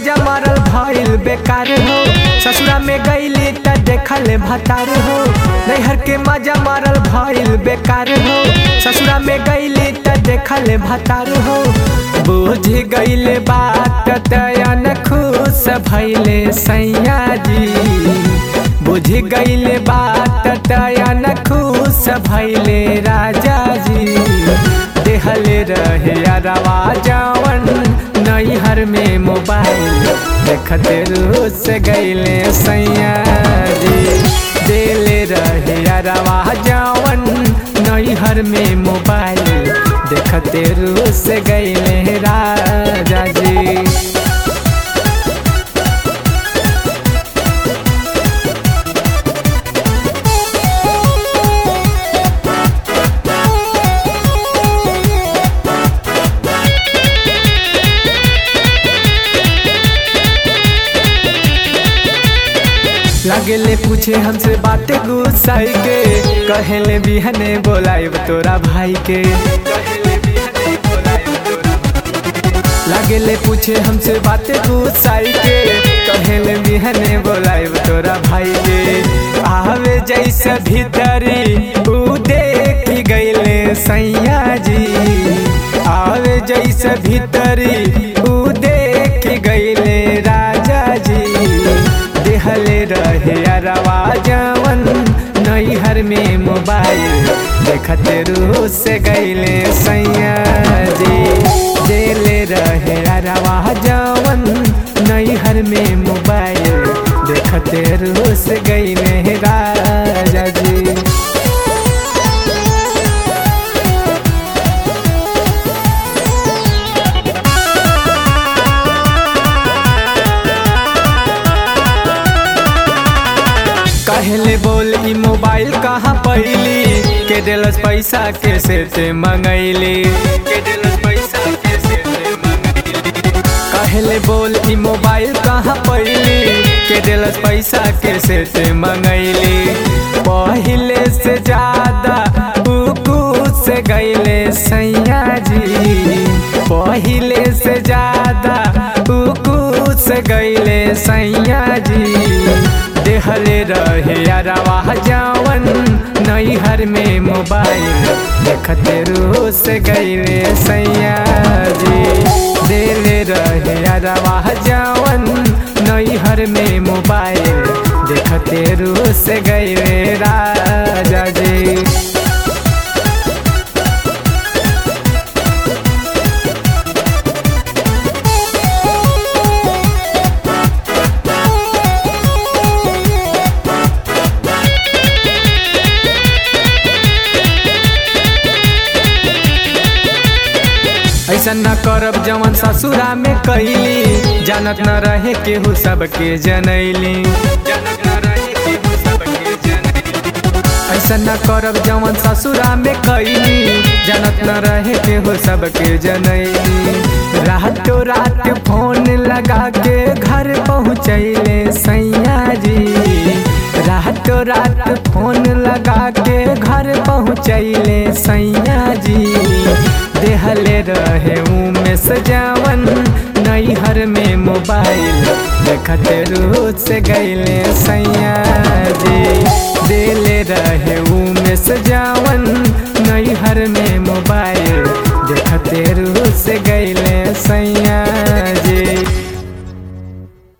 मजा मारल भइल बेकार हो ससुरा में गईली त देखल भतार हो नैहर के मजा मारल भइल बेकार हो ससुरा में गईली त देखल भतार हो बुझ गईले बात तयन खुश भइले सैया जी बुझ गईले बात तयन खुश भइले राजा जी देहले रहे अरवा जवन नैहर में मोबाइल देखते रूस गईले सैया जी देले रहे अरवा जवन नैहर में मोबाइल देखते रूस गईले राजा जी लगले पूछे हमसे बातें गुस्साई के कहले बिहने बोलाइब तोरा भाई के लगले पूछे हमसे बातें गुस्साई के कहले बिहने बोलाइब तोरा भाई के आवे जैसे भीतरी ऊ देख गईले सैया जी आवे जैसे भीतरी ऊ देख गईले राजा जी देहले रहे अरवा जवन नैहर में मोबाइल देखते रू से गईले सैया जी देले रहे अरवा जवन नैहर में मोबाइल देखते रू से गईले राजा जी कहले बोल ई मोबाइल कहाँ पैली के दिलस पैसा कैसे ते मंगैली के दिलस पैसा कैसे ते मंगैली कहले बोल ई मोबाइल कहाँ पैली के दिलस पैसा कैसे ते मंगैली पहिले से ज्यादा उकू से गईले सैया जी पहिले से ज्यादा उकू से गईले सैया जी देहले रहे अरवा जवन नैहर में मोबाइल देखते रू से गईले सैया जी देले रहे अरवा जवन नैहर में मोबाइल देखते रू से गईले राजा जी ऐसा न करब जवन ससुरा में कैली जानत न रहे केहू सबके जनैली ऐसा न करब जवन ससुरा में कैली जानत न रहे केहू सबके जनैली रातों रात फोन लगा के घर पहुँचैले सैया जी रातों रात फोन लगा के घर पहुँचैले सैया जी देहले रहे में सजावन नैहर में मोबाइल देखते रूस से गईले सैया